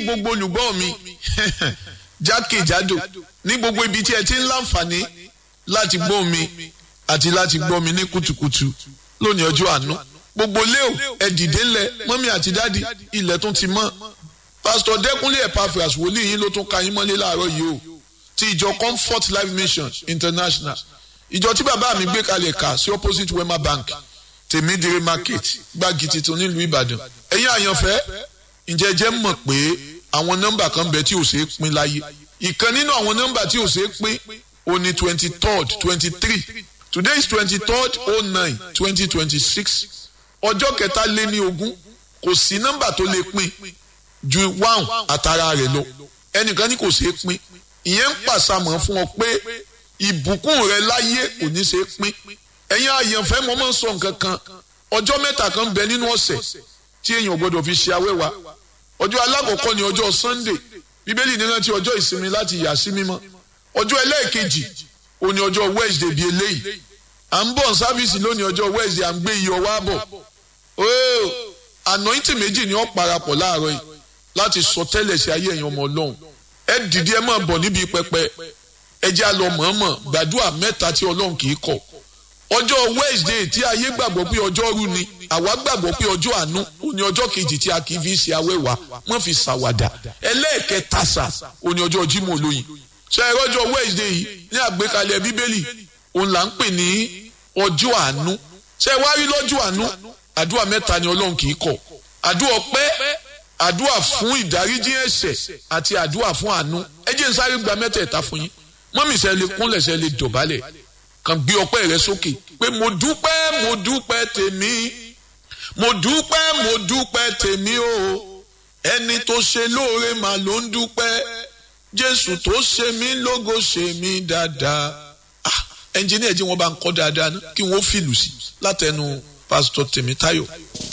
gbogbo olùgbọ́ mi jákèjádò ní gbogbo ibi tí ẹ ti ń láǹfààní láti gbọ́ mi àti láti gbọ́ mi ní kùtùkùtù lónìí ọjọ́ àánú gbogbo léo ẹ dìde ńlẹ̀ mọ́mí àti dádì ilẹ̀ tún ti mọ́ pásítọ̀ dẹ́kunlé Epaphras wòlíì yín ló tún ka yín mọ́lé láàárọ̀ yìí o ti ìjọ Comfort Life Mission International ìjọ tí bàbá mi gbé kalẹ̀ kà sí opposite Wema Bank tèmídìrí market gbági tuntun nílùú Ìbàdàn ẹ̀yin àyànfẹ́ ǹjẹ́ jẹ́ mọ̀ pé àwọn nọ́mbà kan bẹ tí ò ṣeé pín láyé ìkan nínú àwọn nọ́mbà tí ò ṣeé pín ó ní twenty third twenty three today is twenty third oh nine twenty twenty six ọjọ́ kẹta lé ní ogún kò sí nọ́mbà tó lè pín ju wáhùn àtàrà rẹ̀ lọ ẹnìkan ní kò ṣeé pín ìyẹn ń pàṣàmọ̀ fún ọ pé ìbùkún rẹ láyé kò ní ṣeé pín ẹ̀yin àyànfẹ́ mo máa ń sọ nǹkan kan ọjọ́ mẹ́ta kan bẹ nínú ọ̀sẹ̀ tí èèyàn gbọ́dọ̀ fi ṣe awẹ́wà ọjọ́ alákọ̀ọ́kọ́ ni ọjọ́ Sunday bíbélì ní rántí ọjọ́ ìsinmi láti yà sí mímọ́ ọjọ́ ẹlẹ́ẹ̀kejì ó ní ọjọ́ Wednesday bíi eléyìí à ń bọ̀ sáfíìsì lónìí ọjọ́ Wednesday à ń gbé iyọ̀ wá bọ̀ ooo anointing méjì ni ó parapọ̀ láàárọ̀ yìí láti sọ tẹ́lẹ̀ sí ayé ẹ̀yin ọmọ Ọlọ́run ẹ dìde ẹ máa bọ̀ níbi pẹpẹ ẹ jẹ́ àlọ́ mọ̀ọ́mọ̀ gbàdúrà mẹ́ta tí Ọlọ́run kì í kọ̀ ọjọ́ Wednesday tí ayé gbàgbọ́ pé ọjọ́ rú ni àwa gbàgbọ́ pé ọjọ́ àánú ó ní ọjọ́ kejì tí a kì í fi ṣe awẹ́wà wọ́n fi ṣàwàdà ẹlẹ́ẹ̀kẹta sà ó ní ọjọ́ Jímọ̀ olóyin ṣe ẹ̀rọ ọjọ́ Wednesday yìí ní àgbékalẹ̀ Bíbélì òun là ń pè ní ọjọ́ àánú ṣe wá rí lọ́jọ́ àánú àdúrà mẹ́ta ni Ọlọ́run kì í kọ̀ àdúrà ọpẹ́ àdúrà fún ìdáríjì ẹ̀ṣẹ̀ àti àdúrà fún àánú ẹ jẹ́ n sáré gba mẹ́tẹ̀ẹ̀ta fún yín mọ́mísẹ́ lè kúnlẹ̀ sẹ́ lè dọ̀bálẹ̀ kàn gbé ọpẹ́ rẹ sókè pé mo dúpẹ́ mo dúpẹ́ tèmi mo dúpẹ́ mo dúpẹ́ tèmi o ẹni tó ṣe lóore mà ló ń dúpẹ́ jésù tó ṣe mí lógo ṣe mí dáadáa ah ẹnjìníà jí wọn bá ń kọ́ dáadáa ná kí wọ́n fìlù sí látẹnu pásítọ̀ tèmítáyọ̀.